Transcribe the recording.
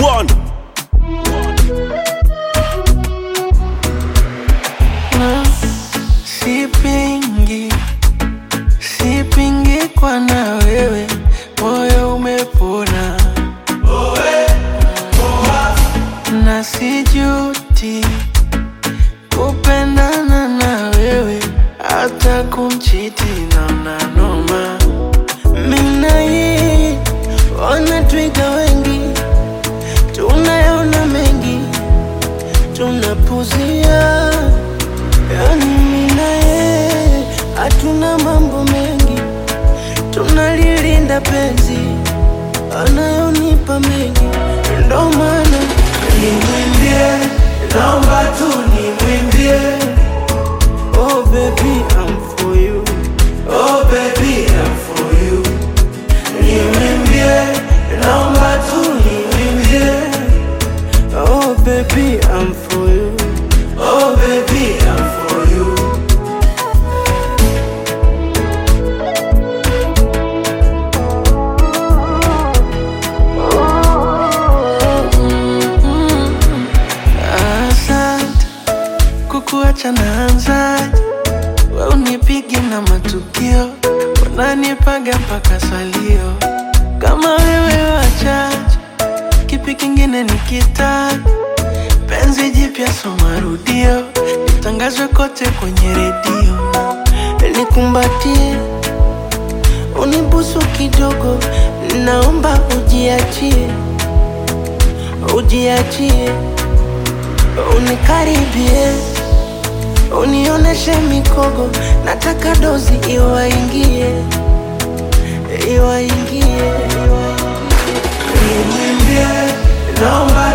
One. na sipingi, sipingi kwa na wewe, moyo umepona na sijuti kupendana na wewe, hata kumchiti naona noma. Mina yeye wanatwiga wengi, tunayaona mengi, tunapuzia Yani mimi na yeye hatuna mambo mengi, tunalilinda penzi anayonipa mengi, ndo maana nimwimbie, naomba tu nimwimbie. Oh baby I'm for you, oh baby I'm for you. Nimwimbie, naomba tu nimwimbie. Oh baby I'm for you, oh baby I'm for you. Asante kukuacha naanzaje? We unipigi na matukio, unanipaga mpaka salio. Kama wewe wachache, kipi kingine nikitaka? Penzi jipya so marudio, litangazwe kote kwenye redio, nikumbatie, unibusu kidogo, naomba ujiachie, ujiachie unikaribie, unioneshe mikogo, nataka dozi iwaingie, iwaingie, iwaingie. Nimwimbie, naomba